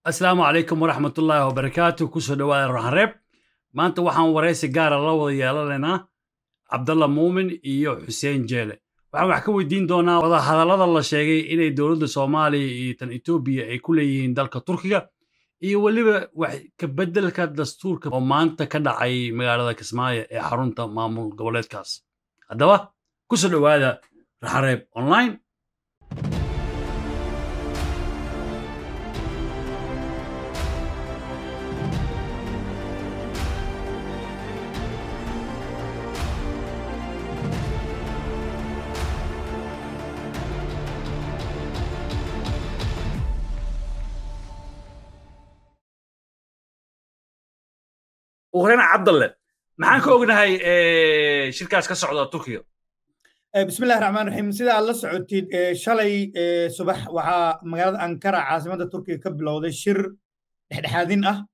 asalaamu calaykum waraxmat ullaahi wabarakaatu kusoo dhawaada raxareeb maanta waxaan waraysi gaara la wada yeelanaynaa cabdalla muumin iyo xuseen jeele waxaan wax ka weydiin doonaa wadahadallada la sheegay inay dowladda soomaaliya iyo tan etoobiya ay ku leeyihiin dalka turkiga iyo weliba wax ka beddelka dastuurka oo maanta ka dhacay magaalada kismaayo ee xarunta maamul goboleedkaas haddaba kusoo dhowaada raxareeb online ugrena cabdalle maxaan ka ognahay shirkaas ka socda turkiga bismi illahi raxmaan raxiim sida aad la socotid shalay subax waxaa magaalada ankara caasimadda turkiga ka bilowday shir dhexdhexaadin ah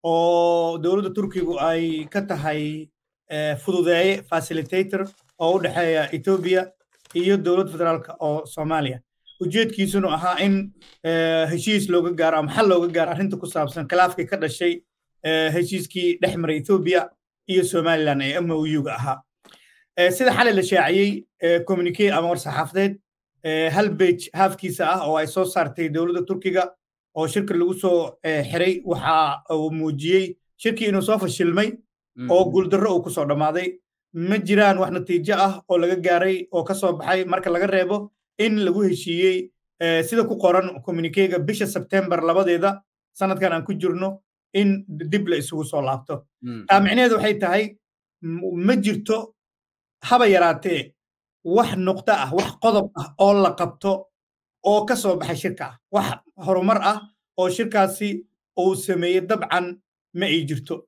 oo dowladda turkigu ay ka tahay fududeeye facilitator oo u dhexeeya etoobiya iyo dowladda federaalka oo soomaaliya ujeedkiisuna ahaa in heshiis looga gaaro ama xal looga gaaro arrinta ku saabsan khilaafkii ka dhashay heshiiskii dhex maray etoobiya iyo somalilan ee mouga ahaa sida xalay la shaaciyey communique ama war saxaafadeed hal bej haafkiisa ah oo ay soo saartay dowladda turkiga oo shirka lagu soo xiray waxa uu muujiyey shirkii inuu soo fashilmay oo guuldarro uu ku soo dhammaaday ma jiraan wax natiijo ah oo laga gaaray oo ka soo baxay marka laga reebo in lagu heshiiyey sida ku qoran communiquega bisha sebtembar labadeeda sanadkan aan ku jirno in dib la isugu soo laabto taa micnaheedu waxay tahay ma jirto haba yaraatee wax nuqdo ah wax qodob ah oo la qabto oo ka soo baxay shirka ah wax horumar ah oo shirkaasi uu sameeyey dabcan ma ay jirto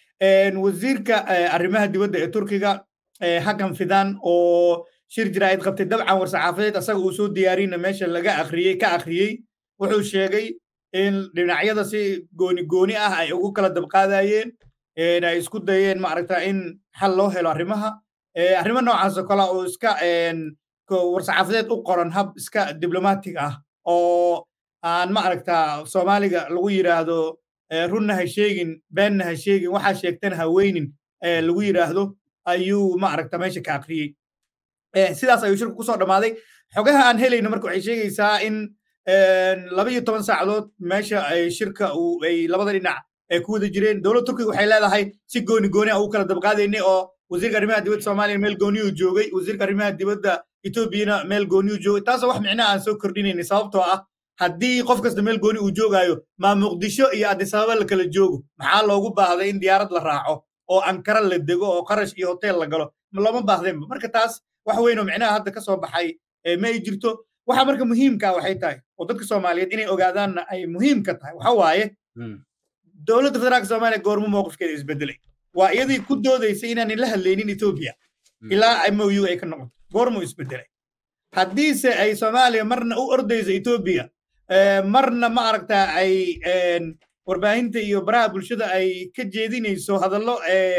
wasiirka arrimaha dibadda ee turkiga hakan fidan oo shir jiraa'id qabtay dabcan war saxaafadeed asaga uu soo diyaarina meesha laga akhriyey ka akhriyey wuxuu sheegay in dhinacyada si gooni gooni ah ay ugu kala dabqaadayeen ay isku dayeen maaragta in xal loo helo arrimaha arrimo noocaas oo kale oo iska warsaxaafadeed u qoran hab iska diblomatic ah oo aan maaragta soomaaliga lagu yidhaahdo runna ha sheegin beenna ha sheegin waxaa sheegtana ha weynin lagu yidhaahdo ayuu maaragta meesha ka akriyey sidaas ayuu shirku kusoo dhammaaday xogaha aan helayno marka waxay sheegaysaa in laba iyo toban saacadood meesha ay shirka ay labada dhinac ay ku wada jireen dowladda turkiga waxay leedahay si gooni gooni ah ugu kala dabqaadaynay oo wasiirka arrimaha dibadda soomaaliya meel gooniyuu joogay wasiirka arrimaha dibadda etoobiyana meel gooniyuu joogay taasoo wax micnaha aan soo kordhinaynay sababtoo ah haddii qof kasta meel gooni uu joogaayo maa muqdisho iyo addisababa la kala joogo maxaa loogu baahday in diyaarad la raaco oo ankara la dego oo qarash iyo hotel la galo looma baahdeenba marka taas wax weyn oo micnaha hadda ka soo baxay ma ay jirto waxa marka muhiimka waxay tahay oo dadka soomaaliyeed inay ogaadaanna ay muhiim ka tahay waxa waaye dowladda federaalka soomaaliya goormo mowqifkeeda isbedelay waa iyadii ku doodaysay inaanan la hadlaynin etoobiya ilaa mou ay ka noqoto goormuu isbedelay haddiise ay soomaaliya marna u ordayso etoobiya marna ma aragtaa ay warbaahinta iyo baraha bulshada ay ka jeedinayso hadallo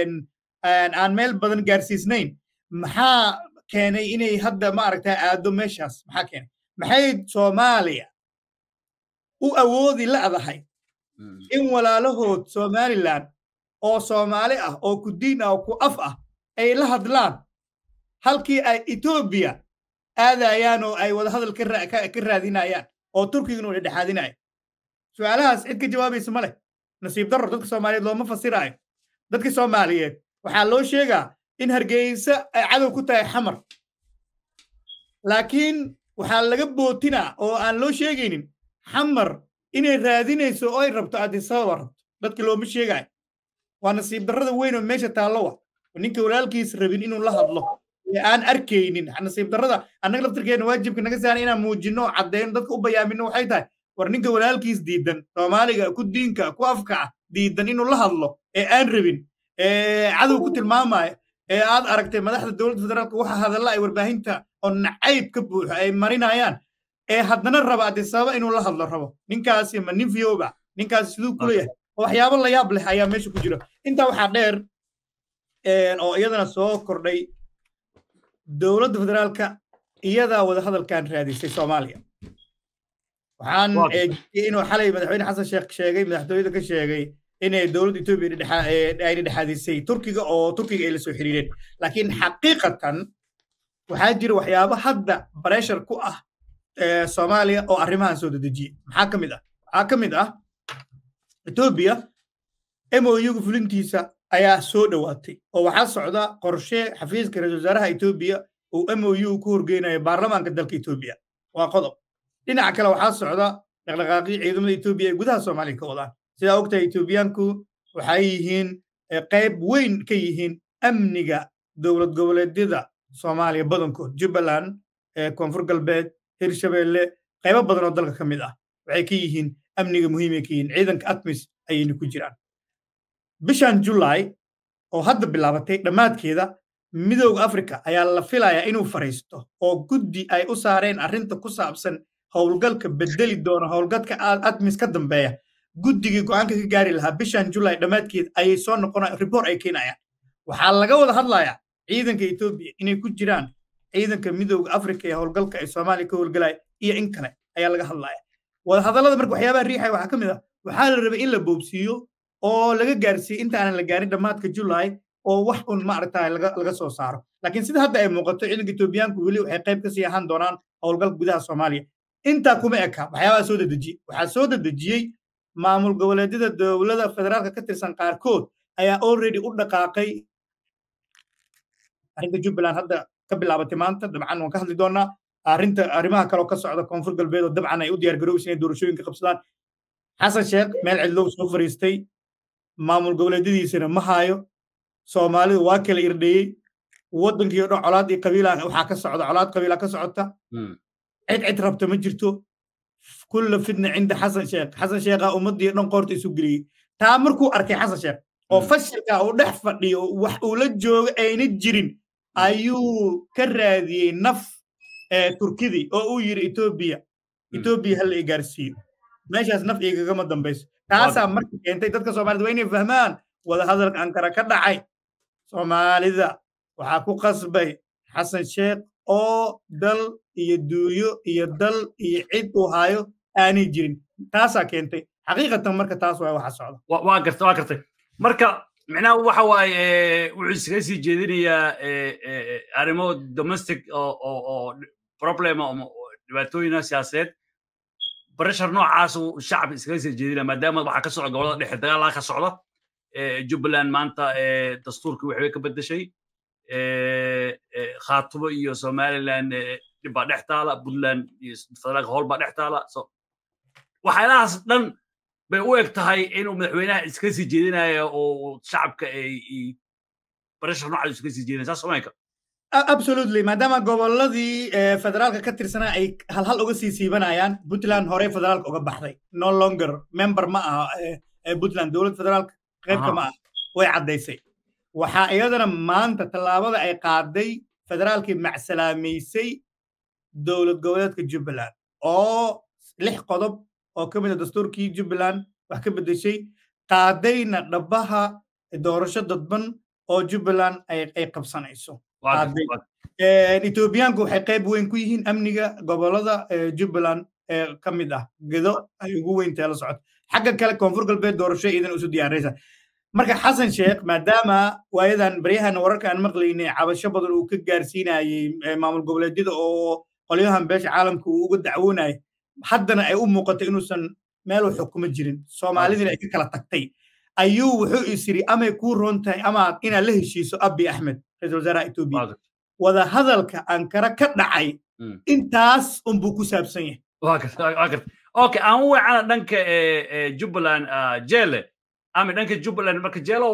aan meel badan gaarsiisnayn maxaa keenay inay hadda ma aragtaa aado meeshaas maxaa keenay maxay soomaaliya u awoodi la'dahay in walaalahood somalilan oo soomaali ah oo ku diin ah oo ku af ah ay la hadlaan halkii ay etoobiya aadayaan oo ay wadahadal ka raadinayaan oo turkigana u dhexaadinaya su'aalahaas cid ka jawaabaysa ma leh nasiib darro dadka soomaaliyeed looma fasiraayo dadka soomaaliyeed waxaa loo sheegaa in hargeysa ay cadow ku tahay xamar laakiin waxaa laga bootinaa oo aan loo sheegaynin xamar inay raadinayso oo ay rabto addisababa rabto dadka looma sheegaayo waa nasiib darrada weyn oo meesha taallowa ninka walaalkiis rabin inuu la hadlo ee aan arkaynin nasiib darrada annaga laftirkeena waajibka naga saaran inaan muujinno oo caddeyno dadka u bayaamino waxay tahay war ninka walaalkiis diidan soomaaliga ku diinka ku afka ah diidan inuu la hadlo ee aan rabin ee cadow ku tilmaamaya ee aad aragtay madaxda dowladda federaalka waxa hadalla ay warbaahinta oo nacayb ka buuxo ay marinayaan ee haddana raba addisababa inuu la hadlo rabo ninkaasi ma nin fiyooba ninkaasi siduu ku leeyahay waxyaabo la yaab leh ayaa meesha ku jira intaa waxaa dheer oo iyadana soo kordhay dowladda federaalka iyadaa wada hadalkan raadisay soomaaliya waxaan inuu xalay madaxweyne xasan sheekh sheegay madaxtooyada ka sheegay inay dowladda etoobiya ay dhexaadisay turkiga oo turkiga ay la soo xiriireen laakiin xaqiiqatan waxaa jira waxyaabo hadda bareshar ku ah soomaaliya oo arrimahan soo dedejiyey maxaa ka mid ah waxaa ka mid ah etoobiya mouga fulintiisa ayaa soo dhowaatay oo waxaa socda qorshe xafiiska ra-isul wasaaraha etoobiya uu mou ku horgeynayo baarlamaanka dalka etoobiya waa qodob dhinaca kale waxaa socda dhaqdhaqaaqii ciidamada etoobiya ay gudaha soomaaliya ka wadaan sidaa ogtahay etoobiyaanku waxay yihiin qayb weyn ka yihiin amniga dowlad goboleedyada soomaaliya badankood jubbaland koonfur galbeed hirshabeelle qaybo badan oo dalka ka mid ah waxay ka yihiin amniga muhiimay ka yihiin ciidanka atmis ayayna ku jiraan bishan julaay oo hadda bilaabatay dhammaadkeeda midooda afrika ayaa la filayaa inuu fariisto oo guddi ay u saareen arrinta ku saabsan howlgalka bedeli doona howlgalka atmis ka dambeeya guddigii go'aanka ka gaari lahaa bishan julaay dhammaadkeed ayay soo noqonayaan report ay keenayaan waxaa laga wada hadlayaa ciidanka etoobiya inay ku jiraan ciidanka midooda afrika ee howlgalka ay soomaaliya ka howlgalaya iyo in kale ayaa laga hadlaya wadahadallada marka waxyaabaha riixaya waxaa ka mid ah waxaa la rabay in la boobsiiyo oo laga gaarsiiyo inta aanan la gaarin dhammaadka julaay oo wax un maaragta laga soo saaro laakiin sida hadda ay muuqato ciidanka etoobiyaanku weli waxay qayb ka sii ahaan doonaan howlgalka gudaha soomaaliya intaa kuma eka waxyaabaha soo dedejiyey waxaa soo dedejiyey maamul goboleedyada dowlada federaalka ka tirsan qaarkood ayaa already u dhaqaaqay arrinta jubbaland hadda ka bilaabatay maanta dabcan waan ka hadli doonaa arrinta arrimaha kaloo ka socda koonfur galbeed oo dabcan ay u diyaar garowaysa inay doorashooyinka qabsadaan xasan sheekh meel cidlow soo fariistay maamul goboleedyadiisana ma haayo soomaalidu waa kala irdheeyey waddankii o dhan colaad iyo qabiila waxaa ka socda colaad qabiila ka socota cid cid rabta ma jirto kulla fitna cinda xasan sheekh xasan sheekha ummaddii dhan qoorta isu geliyey taa markuu arkay xasan sheekh oo fashilka uu dhex fadhiyo wax uu la joogo ayna jirin ayuu ka raadiyey naf turkidii oo uu yidhi etoobiya etoobiya hala i gaarsiiyo meeshaas naf igagama dambayso taasaa marka keentay dadka soomaalida waa inay fahmaan wadahadalka ankara ka dhacay soomaalida waxaa ku qasbay xasan sheekh oo dal iyo duuyo iyo dal iyo cid uu haayo aanay jirin taasaa keentay xaqiiqatan marka taas waa waxa socda waa garta waa gartay marka micnaha waxa waaye wuxuu iskaga sii jeedinayaa arrimo domestic oo problem dhibaatooyina siyaasadeed bareshar noocaas uu shacabka iskaga sii jeedinaya maadaama waxaa ka socda gobolada dhexe dagaalaa ka socda jubbaland maanta dastuurkii waxbay ka beddeshay khaatumo iyo somaliland dhibbaa dhex taala puntland iyo federaalka hool baa dhex taala waxyaalahaas dhan bay u eg tahay inuu madaxweynaha iska sii jeedinayo oo shacabka ay bareshar noocaas iska sii jeedinaya saas somayka absolutely maadaama goboladii federaalka ka tirsanaa ay halhal uga sii siibanayaan puntland horey federaalka uga baxday no longer member ma aha puntland dowlad federaalka qaybka ma aha way caddaysay waxaa iyadana maanta tallaabada ay qaaday federaalkii macsalaamaysay dowlad goboleedka jubbaland oo lix qodob oo ka mid a dastuurkii jubbaland wax ka beddeshay qaadayna dhabbaha doorasho dadban oo jubbaland ay qabsanayso etoobiyaanku waxay qayb weyn ku yihiin amniga gobolada jubbaland ee ka mid ah gedo ay ugu weyntae la socoto xagga kale koonfur galbeed doorasho iidan isu diyaaraysa marka xasan sheekh maadaama waayadan baryahan wararka aan maqlaynay cabasho badan uu ka gaarsiinayey maamul goboleedyada oo qolyahan beesha caalamka uu uga dacwoonayay haddana ay u muuqato inuusan meel u xukumo jirin soomaalidina ay ka kala tagtay ayuu wuxuu is yidhi amay kuu roon tahay ama inaad la heshiiso abi axmed ra-isul wasaaraha etoobiya wada hadalka ankara ka dhacay intaas unbuu ku saabsan yahay okay aan u wacana dhanka jubbaland jele ama dhanka jubbaland marka jeelow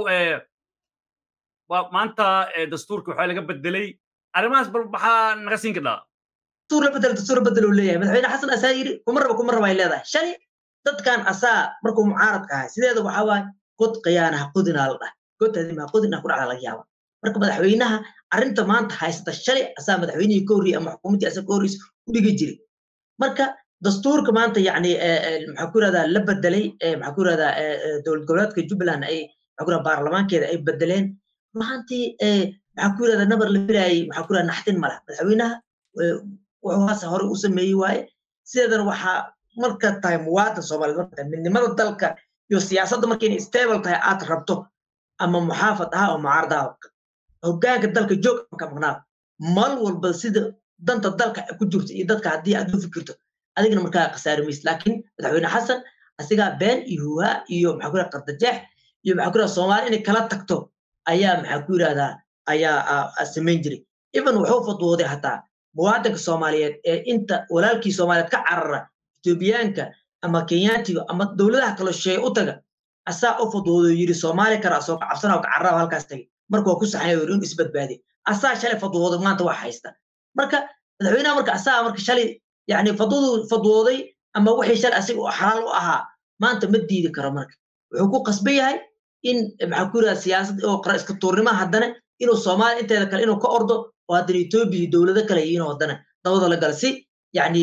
maanta dastuurka waxaa laga bedelay arrimahaas bal maxaa naga siin kadhaa dastuur la bedel dastuur bedel uu leeyahay madaxweyne xasan asaa yiri kuma raba kuma raba ay leedahay shali dadkan asaa markuu mucaaradka ahay sideeda waxaa waaye god khiyaanaha qudinaa la dhahay godtaadimaa qudinaa ku dhacda laga yaaba marka madaxweynaha arrinta maanta haysata shalay asaa madaxweynihii ka horriyey ama xukuumaddii asaa ka horreysa u dhigi jiray marka dastuurka maanta yacni maxaa ku yirahdaa la bedelay maxaa ku yirahdaa dowlad goboleedka jubbaland ay maxaa ku yirahdaa baarlamaankeeda ay bedeleen maantii maxaa ku yirahdaa nabar la filaayay maxaa ku yirahdaa naxtin mala madaxweynaha wuxuu haase hore u sameeyey waaye sideedana waxaa marka tahay muwaadin soomaaliyeed marka tahay midnimada dalka iyo siyaasadda marka inay stable tahay aad rabto ama muxaafad aha oo mucaarad aha hoggaanka dalka joog ka maqnaa mal walba sida danta dalka ku jirto iyo dadka haddii aad u fikirto adigna markaa khasaari maysid laakiin madaxweyne xasan asigaa been iyo huhaa iyo maxaa ku yidhahda qardajeex iyo maxaa ku yidhahda soomaali inay kala tagto ayaa maxaa ku yidhahdaa ayaa samayn jiray even wuxuu fadwooday hataa muwaadinka soomaaliyeed ee inta walaalkii soomaaliyeed ka carara etoobiyaanka ama kenyaatiga ama dowladaha kale sheeye u taga asaa u fadwoodo yidhi soomaali kara asoo ka cabsana ka cararaab halkaas tagay marka waa ku saxanya yidhi in isbadbaadiy asaa shalay fadwoodo maanta waa haysta marka madaxweynaha marka asaa marka shalay yani fadwadu fadwooday ama wixii shalay asiga oo xalaal u ahaa maanta ma diidi karo marka wuxuu ku qasban yahay in maxaa ku yidhahda siyaasad oo qara iska tuurnima haddana inuu soomaaliya inteeda kale inuu ka ordo oo haddana etoobiya dowlado kale yihiin oo haddana dabada la gala si yani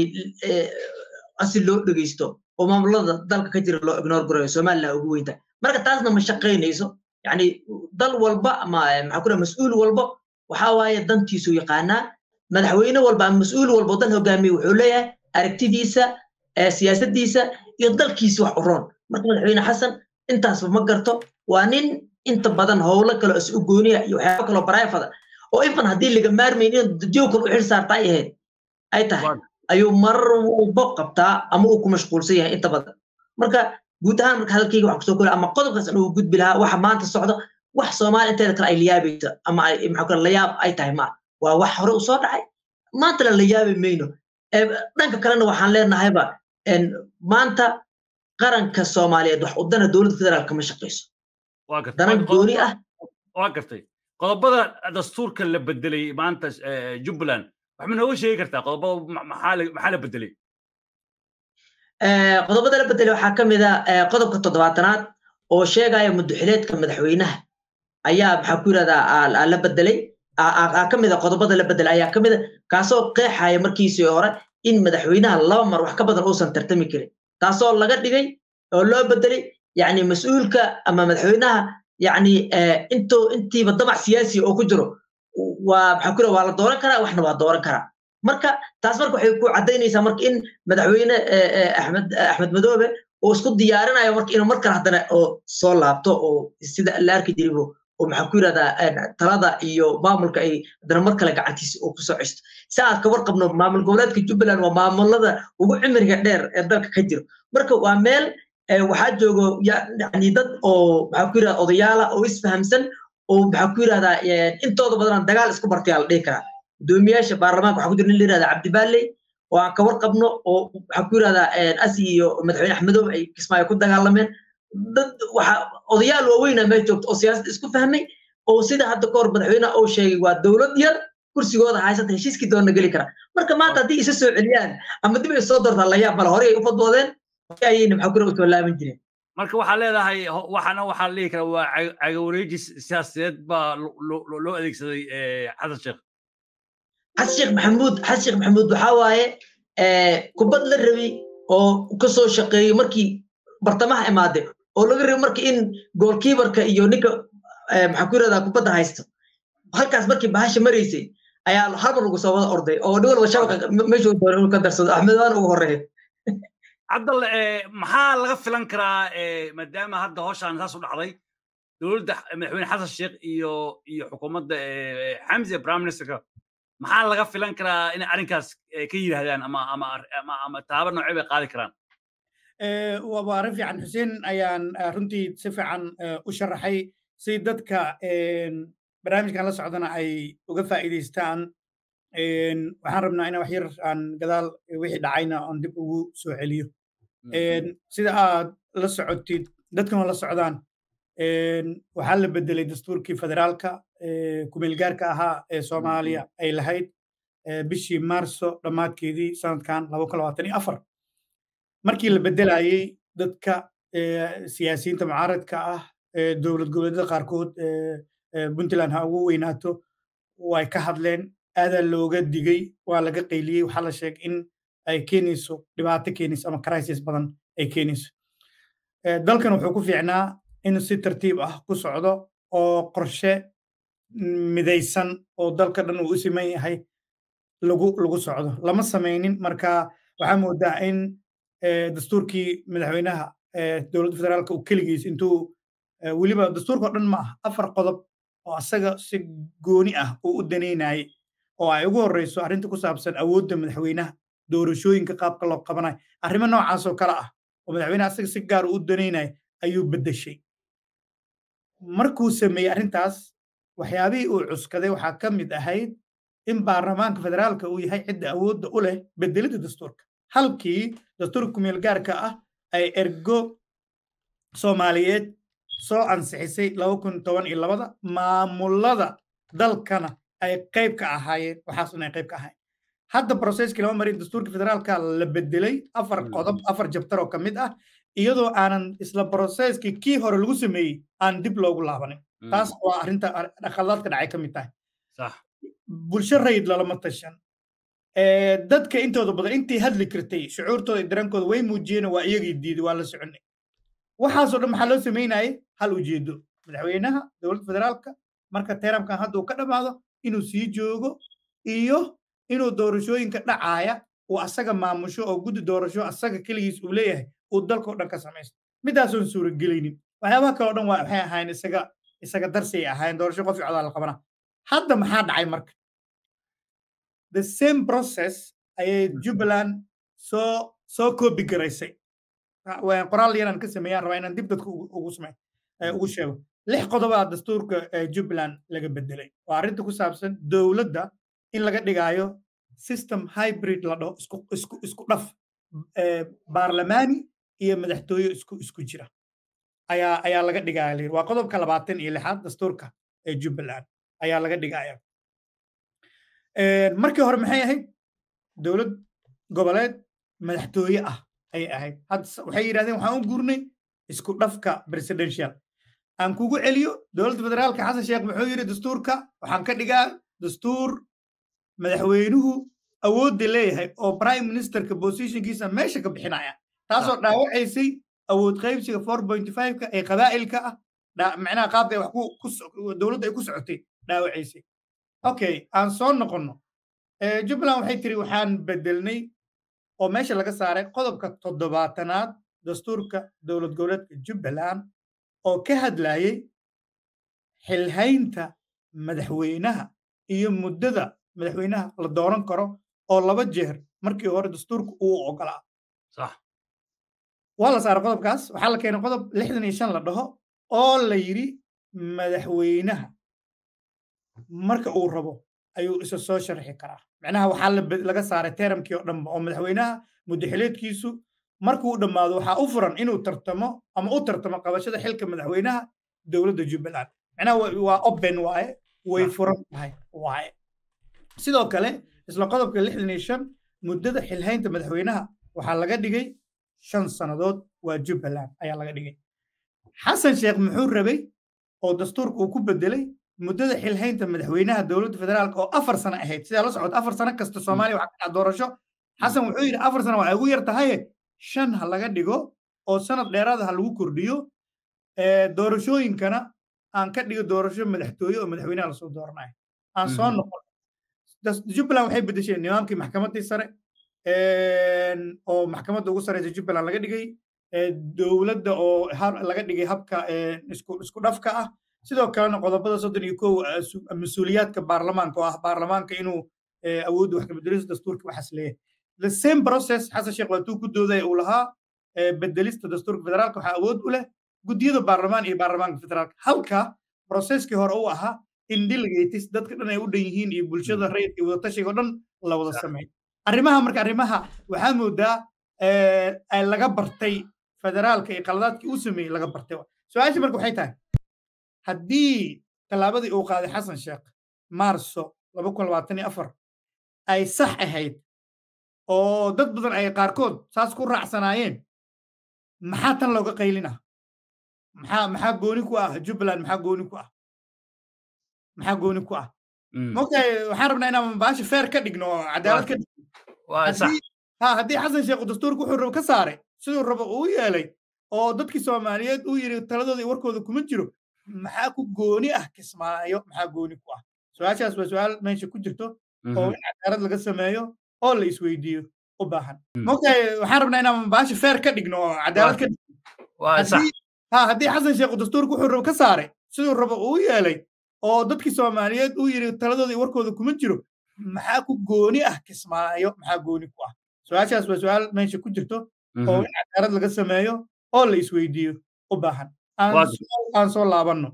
asi loo dhegeysto oo maamulada dalka ka jira loo ignore garayo somaliland ugu weynta marka taasna ma shaqaynayso yani dal walba ama maxaa ku mas-uul walba waxa waaye dantiisu yaqaanaa madaxweyne walba ama mas-uul walba dal hogaamiye wuxuu leeyahay aragtidiisa siyaasadiisa iyo dalkiisa wax u roon marka madaxweyne xasan intaasba ma garto waa nin inta badan howlo kale is u gooniya iyo waxyaaba kaloo barayfada oo infan haddii laga maarmayn in dadyow kale u xil saarta ay ahayd ay tahay ayuu marar walba qabtaa ama uu ku mashquulsan yahay inta badan marka guud ahaan marka hadalkayga waxaan kusoo kori ama qodobkaas inuu gudbi lahaa waxa maanta socdo wax soomaali inteeda kale ay layaabayso ama maxaa layaab ay tahay ma waa wax hore u soo dhacay maantana la yaabi mayno dhanka kalena waxaan leenahayba maanta qaranka soomaaliyeed wax udana dowladda federaalka ma shaqayso danan gooni ah waa gartay qodobada dastuurka la bedelay maanta jubbaland wax ma nooga sheegi kartaa qodobada maxaa la bedelay qodobada la bedelay waxaa ka mid a qodobka toddobaatanaad oo sheegaya muddoxileedka madaxweynaha ayaa maxaa ku yidhahdaa la bedelay ka mid a qodobada la bedelay ayaa ka mid a kaasoo qeexaya markiisii hore in madaxweynaha laba mar wax ka badan uusan tartami karin taasoo laga dhigay oo loo bedelay yani mas-uulka ama madaxweynaha yani into intiiba damac siyaasi oo ku jiro waa maxaa ku waa la dooran karaa waxna waa dooran karaa marka taas marka waxay ku caddaynaysaa marka in madaxweyne axmed axmed madoobe oo isku diyaarinayo marka inuu mar kale haddana oo soo laabto oo sida la arki jiribo oo maxaa ku yidhahdaa talada iyo maamulka ay haddana mar kale gacantiisa oo kusoo ceshto si aad ka warqabno maamul goboleedka jubbaland waa maamulada ugu cimriga dheer ee dalka ka jiro marka waa meel waxaa joogo yani dad oo maxaa ku yidhahda odayaala oo isfahamsan oo maxaa ku yidhahdaa intooda badan dagaal isku bartayaa la dhihi karaa gudoomiyaasha baarlamaanka waxaa ku jira nin la yidhahda cabdibaaley oo aan ka warqabno oo waxaa ku yidhahdaa asi iyo madaxweyne axmedoobe ay kismaayo ku dagaalameen dad waxa odayaal waaweyna meel joogto oo siyaasad isku fahmay oo sida hadda kahor madaxweyne uu sheegay waa dowlad yar kursigooda haysata heshiiskii doona geli kara marka maanta haddii isa soo celiyaan ama dib ay soo dortaan la yaab mala horey ay u fadwoodeen ayayna maxaa kure usoo laaban jireen marka waxaa leedahay waxana waxaa dhihi kara waa cagawareejis siyaasadeed baa loo adeegsaday xasan sheekh xasan sheekh maxamuud xasan sheekh maxamuud waxaa waaye kubad la rabi oo ka soo shaqeeyey markii bartamaha imaade oo laga rabi marka in goolkiibarka iyo ninka maxaa ku yirahdaa kubadda haysto halkaas markii bahasha maraysay ayaa hal mar lagu soo wada orday oo nin walba shabaqa meeshuu doonay inuu ka darsado axmed waan ugu horreeya cabdalle maxaa laga filan karaa maadaama hadda howshaan saas u dhacday dowladda madaxweyne xasan sheekh iyo iyo xukuumadda xamse prime ministerka maxaa laga filan karaa inay arrinkaas ka yidhaahdaan ama ama ama ama taaba noocee bay qaadi karaan waa arrin fiican xuseen ayaan runtii si fiican u sharaxay si dadka barnaamijkan la socdana ay uga faa'iidaystaan waxaan rabnaa inaan wax yar aan gadaal wixii dhacayna oon dib ugu soo celiyo sida aad la socotid dadkan la socdaan waxaa la bedelay dastuurkii federaalka kumeelgaarka ahaa ee soomaaliya ay lahayd bishii maarso dhammaadkeedii sanadkan markii la bedelayey dadka siyaasiyiinta mucaaradka ah dowlad goboleedyada qaarkood puntland ha ugu weynaato way ka hadleen aadaa looga digay waa laga qayliyey waxaa la sheegay in ay keenayso dhibaato keenayso ama crisis badan ay keenayso dalkan wuxuu ku fiicnaa in si tartiib ah ku socdo oo qorshe midaysan oo dalka dhan uu u siman yahay lagu lagu socdo lama samaynin marka waxaa moodaa in dastuurkii madaxweynaha dowladda federaalka uu keligiis intuu weliba dastuurka o dhan ma ah afar qodob oo asaga si gooni ah uu u danaynayay oo ay ugu horreyso arrinta ku saabsan awoodda madaxweynaha doorashooyinka qaabka loo qabanayo arrimo noocaas oo kale ah oo madaxweynaha asaga si gaar u danaynaya ayuu beddeshay markuu sameeyey arrintaas waxyaabihii uu cuskaday waxaa ka mid ahayd in baarlamaanka federaalka uu yahay cidda awoodda u leh bedelidda dastuurka halkii dastuurka kumeel gaarka ah ay ergo soomaaliyeed soo ansixisay laba kun toban iyo labada maamulada dalkana ay qayb ka ahaayeen waxaasna ay qayb ka ahaayeen hadda broseskii lama marin dastuurka federaalka la bedelay afar qodob afar jabtar oo ka mid ah iyadoo aanan isla broseskii kii hore lagu sameeyey aan dib loogu laabanin taas waa arrinta khaladaadka dhacay ka mid tahay bulsho rayid lalama tashan dadka intooda badan intii hadli kartay shucuurtooda iyo dareenkooda way muujiyeen waa iyagii diiday waa la soconay waxaasoo dhan maxaa loo samaynayay hal ujeedo madaxweynaha dowladda federaalka marka teramkan hadda uu ka dhammaado inuu sii joogo iyo inuu doorashooyinka dhacaaya uu asaga maamusho oo guddi doorasho asaga keligiis uu leeyahay uu dalka o dhan ka samaysto midaasoon suuragelaynin waxyaabaha kale o dhan waa waxay ahaayeen isaga isaga darsi ay ahaayeen doorasho qof codaa la qabana hadda maxaa dhacay marka the same process ayay jubbaland soo soo koobi garaysay qoraal yaraan ka sameeyaan rabaa inaan dib dadka ugu samey ugu sheego lix qodobaa dastuurka jubbaland laga bedelay waa arrinta ku saabsan dowladda in laga dhigaayo system hybrid la dhaho isku isku isku dhaf baarlamaani iyo madaxtooye isku isku jira ayaa ayaa laga dhigaya layiri waa qodobka labaatan iyo lixaad dastuurka ee jubbaland ayaa laga dhigaya markii hore maxay ahayd dowlad goboleed madaxtooye ah ayay ahayd waxay yidhahdeen waxaan u gurnay isku dhafka presidential aan kugu celiyo dowladda federaalka xasan sheekh muxuu yidhi dastuurka waxaan ka dhigaa dastuur madaxweynuhu awoodda leeyahay oo prime ministerka positionkiisa meesha ka bixinaya taasoo dhaawacaysay awood qaybsiga four point five-ka ee qabaa'ilka ah macnaha qaabka ay wax dowladda ay ku socotay dhaawacaysay okay aan soo noqonno jubbaland waxay tiri waxaan bedelnay oo meesha laga saaray qodobka toddobaatanaad dastuurka dowlad goboleedka jubbaland oo ka hadlayay xilhaynta madaxweynaha iyo muddada madaxweynaha la dooran karo oo laba jeer markii hore dastuurka uu ogolaa waa la saaray qodobkaas waxaa la keenay qodob lixdan iyo shan la dhaho oo la yidhi madaxweynaha marka uu rabo ayuu isa soo sharxi karaa macnaha waxaa laga saaray teramkii oo dhanba oo madaxweynaha muddaxileedkiisu markuu dhammaado waxaa u furan inuu tartamo ama u tartamo qabashada xilka madaxweynaha dowladda jubbaland macnaha waa open waaye way furan tahay waaye sidoo kale isla qodobka lixdan iyo shan muddada xilhaynta madaxweynaha waxaa laga dhigay shan sannadood waa jubbaland ayaa laga dhigay xasan sheekh muxuu rabay oo dastuurka uu ku bedelay muddada xilhaynta madaxweynaha dowladda federaalka oo afar sano ahayd sidaa la socota afar sano kasta soomaaliya waxaa ka dhaca doorasho xasan wuxuu yidhi afar sano waa ugu yar tahaye shan ha laga dhigo oo sanad dheeraada ha lagu kordhiyo doorashooyinkana aan ka dhigo doorasho madaxtooye oo madaxweynaha lasoo dooranayo aan soo noqon jubbaland waxay bedesheen nidaamkii maxkamaddii sare oo maxkamadda ugu sareysa jubbaland laga dhigay dowladda oo laga dhigay habka isku dhafka ah sidoo kalena qodobada soddon iyo kow mas-uuliyaadka baarlamaanka oo ah baarlamaanka inuu awoodda wax ka bedelista dastuurka waxaas leeyahay the same process xasan sheekh waatuu ku doodaya uu lahaa bedelista dastuurka federaalka waxaa awood u leh guddiyada baarlamaan iyo baarlamaanka federaalka halka processkii hore uu ahaa in delegates dadka dhan ay u dhan yihiin iyo bulshada rayidka iyo wadatashiga o dhan la wada sameeyo arrimaha marka arrimaha waxaa moodaa laga bartay federaalka iyo qaladaadkii uu sameeyey laga bartay su-aasha marka waxay tahay haddii tallaabadii uu qaaday xasan sheekh maarso laba kun labaatan iyo afar ay sax ahayd oo dad badan ay qaarkood saas ku raacsanaayeen maxaa tan looga qaylina maxaa maxaa gooni ku ah jubbaland maxaa gooni ku ah maxaa gooni ku ah mogtahay waxaan rabnaa inaan baasha feer ka dhigno oo cadaalad ka dhigno ha haddii xasan sheekh dastuurka wuxuu rabo ka saaray siduu rabo uu yeelay oo dadkii soomaaliyeed uu yidhi taladooda iyo warkooda kuma jiro maxaa ku gooni ah kismaayo maxaa gooni ku ah su-aashaas waa su-aal meesha ku jirto oo in cadaalad laga sameeyo oo la isweydiiyo u baahan mogtahay waxaan rabnaa inaan baasha feer ka dhigno oo cadaalad ka dhigno ha haddii xasan sheekh dastuurka wuxuu rabo ka saaray siduu rabo uu yeelay oo dadkii soomaaliyeed uu yidhi taladooda iyo warkooda kuma jiro maxaa ku gooni ah kismaayo maxaa gooni ku ah su-aashaas waa su-aal meesha ku jirto oo in cadaalad laga sameeyo oo la isweydiiyo u baahan aan soo laabanno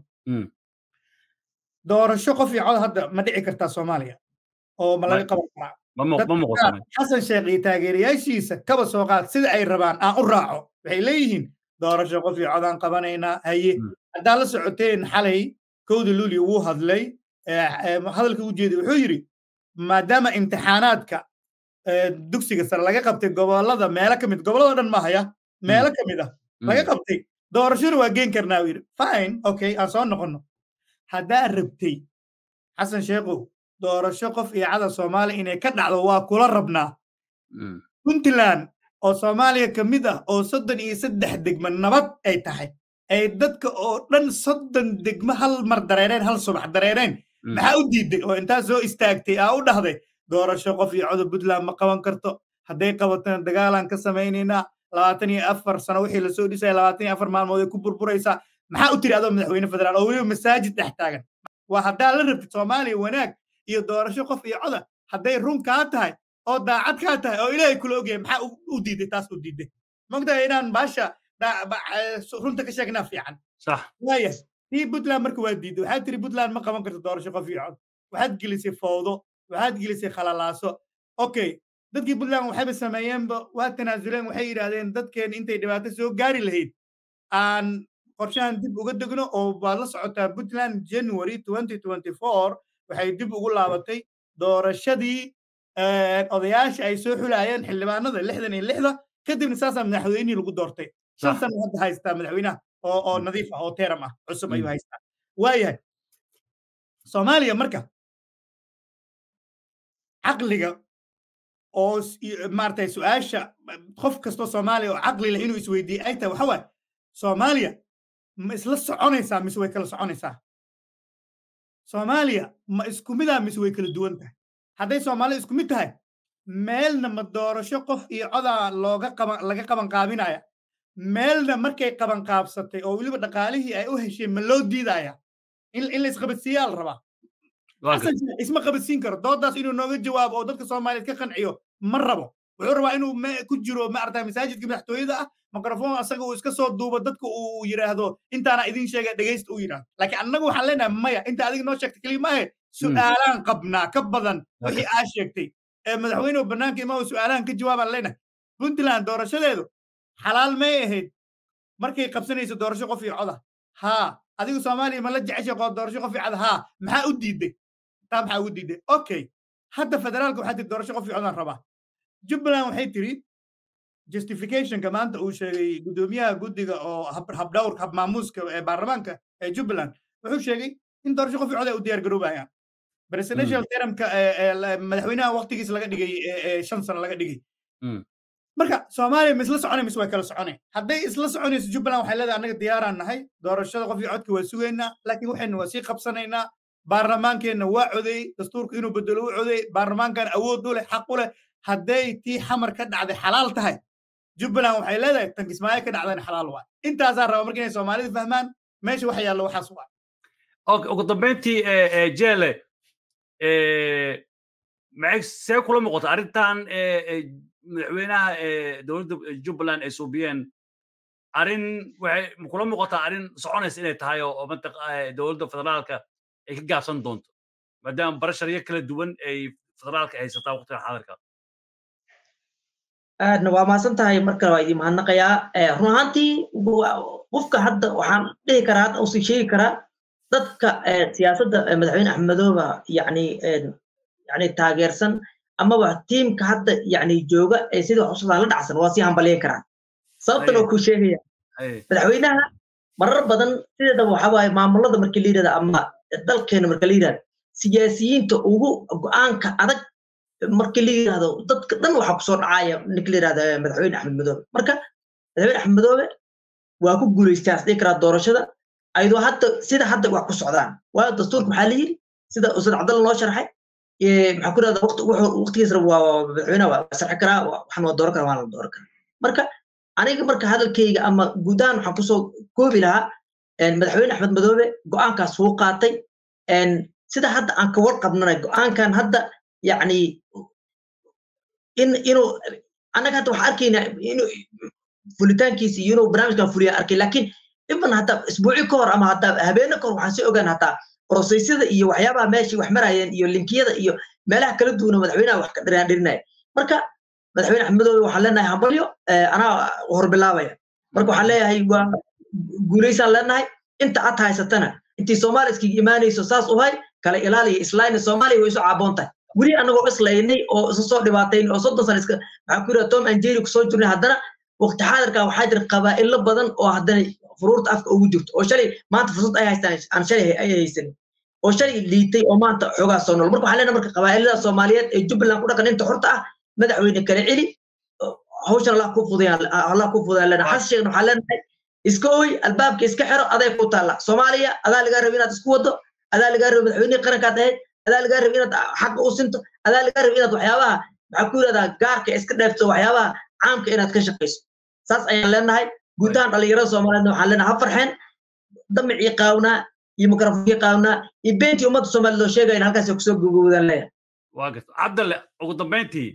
doorasho qof iyo cod hadda ma dhici kartaa soomaaliya oo ma laga qaban karaa xasan sheekh iyo taageerayaashiisa kaba soo qaad sida ay rabaan aan u raaco waxay leeyihiin doorasho qof iyo cod aan qabanaynaa haye haddaa la socoteen xalay kowda luulio wuu hadlay hadalka u jeeday wuxuu yidhi maadaama imtixaanaadka dugsiga sare laga qabtay gobolada meelo ka mid gobolada dhan mahaya meelo ka mid ah laga qabtay doorashona waa geen karnaa uu yidhi fine okay aan soo noqonno haddaa rabtay xasan sheekhow doorasho qof iyo cada soomaaliya inay ka dhacdo waa kula rabnaa puntland oo soomaaliya ka mid ah oo soddon iyo saddex degmo nabad ay tahay ay dadka oo dhan soddon degmo hal mar dareereen hal subax dareereen maxaa u diiday oo intaa soo istaagtay aa u dhahday doorasho qof iyo codob puntland ma qaban karto hadday qabatona dagaalaan ka samaynaynaa labaatan iyo afar sano wixii lasoo dhisaya labaatan iyo afar maalmood ay ku burburaysaa maxaa u tiri adoo madaxweyne federaal oo weliba masaajid dhex taagan waa haddaa la rabtid soomaaliya wanaag iyo doorasho qof iyo coda hadday run kaa tahay oo daacad kaa tahay oo ilaahay kula ogyahay maxaa u diiday taas u diiday mogtahay inaan baasha runta ka sheegnaa fiican waaya tii puntland marka waa diiday waxaad tiri puntland ma qaban karto doorasho qof iyo cod waxaad gelisay fowdo waxaad gelisay khalalaaso okay dadkii puntland waxayba sameeyeenba waa tanaasuleen waxay yidhaahdeen dadkeen intay dhibaato soo gaari lahayd aan qorshahan dib uga degno oo waad la socotaa puntland january waxay dib ugu laabatay doorashadii odayaasha ay soo xulayeen xildhibaanada lixdan iyo lixda kadibna saasaa madaxweynihii lagu doortay shan sano hadda haystaa madaxweynaha oo oo nadiif ah oo teram ah cusub ayuu haystaa waayahay soomaaliya marka caqliga oo maaragtay su-aasha qof kastoo soomaaliya oo caqli leh inuu isweydiiye ay tahay waxa waaye soomaaliya ma isla soconaysaa mise way kala soconaysaa soomaaliya ma isku midaa mise way kala duwan tahay hadday soomaalida isku mid tahay meelna ma doorasho qof iyo codaa looga qaban laga qaban qaabinaya meelna markay qaban qaabsatay oo weliba dhaqaalihii ay u hesheen ma loo diidaya in in la isqabadsiiyaa la rabaa isma qabadsiin karo doodaas inuu nooga jawaabo oo dadka soomaaliyeed ka qanciyo ma rabo wuxuu rabaa inuu ku jiro maarata masaajidka madaxtooyada ah mikrofon asaga uu iska soo duubo dadka uu yidhaahdo intaana idin sheega dhegaysta uu yidhahdo laakiin annagu waxaan leenahay maya inta adiga noo sheegtay kelima ahe su'aalaan qabnaa ka badan wixii aa sheegtay ee madaxweynuhu bannaanka imaa su'aalahan ka jawaabaan leenahay puntland doorashadeedu xalaal may ahayd markay qabsanayso doorasho qof iyo coda haa adigu soomaaliya ma la jeceshay qoo doorasho qof iyo coda haa maxaa u diiday taa maxaa ugu diiday okay hadda federaalka waxaa tiri doorasho qof iyo codaan rabaa jubbaland waxay tiri justificationka maanta uu sheegay guddoomiyaha guddiga oo habdhawrka habmaamuuska ee baarlamaanka ee jubbaland wuxuu sheegay in doorasho qof iyo cod ay u diyaar garoobayaan presidential termka madaxweynaha waqtigiisa laga dhigay shan sano laga dhigay marka soomaaliya ma isla soconay mise way kala soconay hadday isla soconayso jubbaland waxay leedahay annaga diyaaraan nahay doorashada qof iyo codka waa sugaynaa laakiin waxaynu waa sii qabsanaynaa baarlamaankeenna waa codeeyey dastuurka inuu bedelo u codeeyey baarlamaankan awood u leh xaq u leh hadday tii xamar ka dhacday xalaal tahay jubbaland waxay leedahay tan kismaayo ka dhacdayna xalaal waa intaasaa raba marka inay soomaalida fahmaan meesha waxa yaallo waxaas waa ugu dambeyntii jeele see kula muuqata arrintan madaxweynaha dowladda jubbaland ay suubiyeen arrin waxay kula muuqataa arrin soconaysa inay tahay oo dowladda federaalka ay ka gaabsan doonto maadaama barasharyo kala duwan ay federaalka haysataa waqtigan xaadirka aadna waa mahadsan tahay markale waa idin mahadnaqayaa run ahaantii qofka hadda waxaan dhihi karaa hadda usii sheegi karaa dadka siyaasadda madaxweyne axmedooba yani yani taageersan amaba tiimka hadda yani jooga ee sida xusuusaa la dhacsan waa sii hambalyen karaa sababtan oo kuu sheegaya madaxweynaha marar badan sideedaba waxa waaye maamulada markii la yidhahda ama dalkeena marka la yidhahda siyaasiyiinta ugu go-aanka adag markii la yidhahdo dadka dhan waxaa kusoo dhacaya ninka la yidhahda madaxweyne axmed madoobe marka madaxweyne axmed madoobe waa ku guulaystaa isdhihi karaa doorashada ayadoo hadda sida hadda wax ku socdaan waayo dastuurka maxaa la yidhi sida ustad cabdalla noo sharxay maxaa ku rahda waqtigiisna waa madaxweynaha waa sarxi karaa waxaan waa dooran karaa waan la dooran karaa marka aniga marka hadalkayga ama guud ahaan waxaan kusoo koobi lahaa madaxweyne axmed madoobe go'aankaas wuu qaatay sida hadda aan ka warqabnana go'aankan hadda yacni in inuu annaga hadda waxaan arkaynaa inuu fulitaankiisa iyo inuu barnaamijkan fuliya arkay laakiin iban hataa isbuuci ka hor ama hataa habeene ka hor waxaan sii ogaan hataa broseysyada iyo waxyaabaha meeshii wax marayeen iyo linkiyada iyo meelaha kala duwana madaxweynaha wax ka dhiraandhirinaya marka madaxweyne axmed madoobe waxaan leenahay hambalyo anaa horbilaabaya marka waxaan leeyahay waa guulaysaan leenahay inta ad haysatana intii soomaaliya iskaga imaanayso saas u hay kala ilaaliya islayna soomaaliya way isu caaboon tahay weli annagoo islaynay oo isu soo dhibaatayn oo soddon sana iska maxaa ku yidhaha tom and jerry kusoo jirnay haddana waqti xaadirka waxaa jira qabaa'ilo badan oo haddana furuurta afka ugu jirto oo shalay maanta fursad ay haystaan aan shalay ay haysanin oo shalay liitay oo maanta xoogaa soo nool marka waxaa leenahay marka qabaa'ilada soomaaliyeed ee jubbaland ku dhaqan inta xorta ah madaxweyne kala celi hawshan allah ku fudayaan allah ku fudayaan leenahay xas sheegna waxaa leenahay iska ooy albaabka iska xiro aday ku taalla soomaaliya adaa lagaa raba inaad isku wado adaa lagaa raba madaxweynihii qarankaad ahayd adaa lagaa raba inaad xaqa u sinto adaa lagaa raba inaad waxyaabaha maxaa ku yidhahdaa gaarka iska dheefto waxyaabaha caamka inaad ka shaqayso saas ayaan leenahay guud ahaan dhalinyarada soomaaliyeedna waxaan leenahay ha farxeen damicii qaawnaa iyo mikrofoonkii qaawnaa iyo beentii ummadda soomaaliyed loo sheegaya in halkaas kusoo gogowdaan leeyahay waa garta cabdalle ugu dambayntii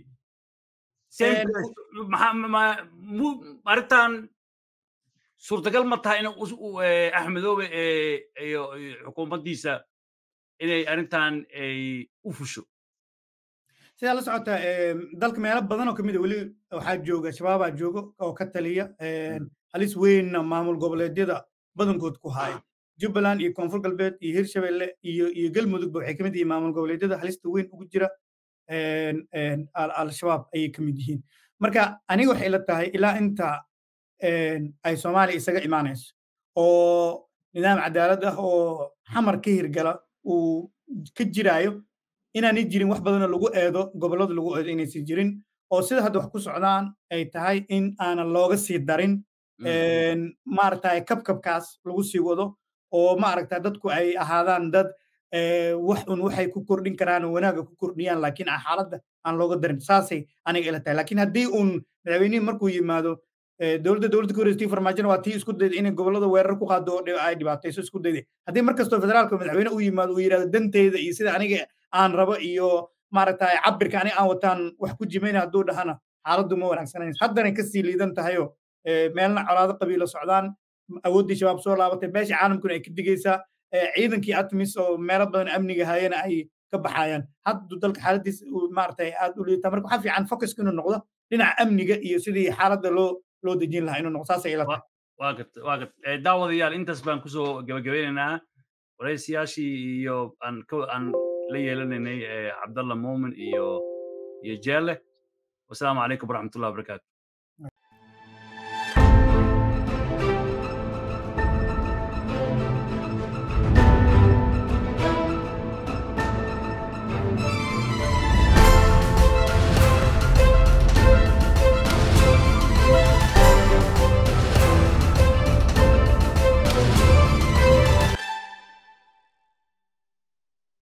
arrintan suurtagal ma tahay in axmedoobe iyo xukuumaddiisa inay arrintan ay u fusho sidaa la socota dalka meelo badan oo kamid a weli waxaa jooga shabaabaa joogo oo ka taliya halis weynna maamul goboleedyada badankood ku haya jubbaland iyo koonfur galbeed iyo hirshabelle iyo iyo galmudugba waxay kamid yihiin maamul goboleedyada halista weyn ugu jira al-shabaab ayay kamid yihiin marka aniga waxay la tahay ilaa inta ay soomaaliya isaga imaanayso oo nidaam cadaalad ah oo xamar ka hirgala uu ka jiraayo inaanay jirin wax badanoo lagu eedo gobollada lagu eedo inaysan jirin oo sida hadda wax ku socdaan ay tahay in aanan looga sii darin maaragtay kabkabkaas lagu sii wado oo maaragta dadku ay ahaadaan dad wax un waxay ku kordhin karaan oo wanaaga ku kordhiyaan laakiin xaaladda aan looga darin saasay aniga ila tahay laakiin haddii uun madaxweynihii markuu yimaado dowladda dowladda ka horeystii farmaajona waa tii isku dayda inay gobollada weerar ku qaado oo ay dhibaatayso isku dayday haddii mar kastoo federaalka madaxweyne u yimaado uu yidhahdo danteyda iyo sida aniga aan rabo iyo maaragtay cabirka aniga aan wataan wax ku jimayna hadduu dhahana xaaladdu ma wanaagsanayn haddanay kasii liidan tahayoo meelna colaado qabiilo socdaan awooddii shabaab soo laabatay beesha caalamkuna ay ka digaysaa ciidankii atmis oo meelo badan amniga hayana ay ka baxayaan haddu dalka xaaladiis maaragtay aad u liitaa marka waxaa fiican focuska inuu noqdo dhinaca amniga iyo sidii xaaladda loo loo dejin lahaa inuu noqdo saasay ila tahay waa gart waa gart daawadayaal intaas baan kusoo gabagabeynaynaa waraysiyaashii iyo aan aan la yeelanaynay cabdalla muumin iyo iyo jeelle wasalaamu calaykum waraxmatullahi wabarakaatu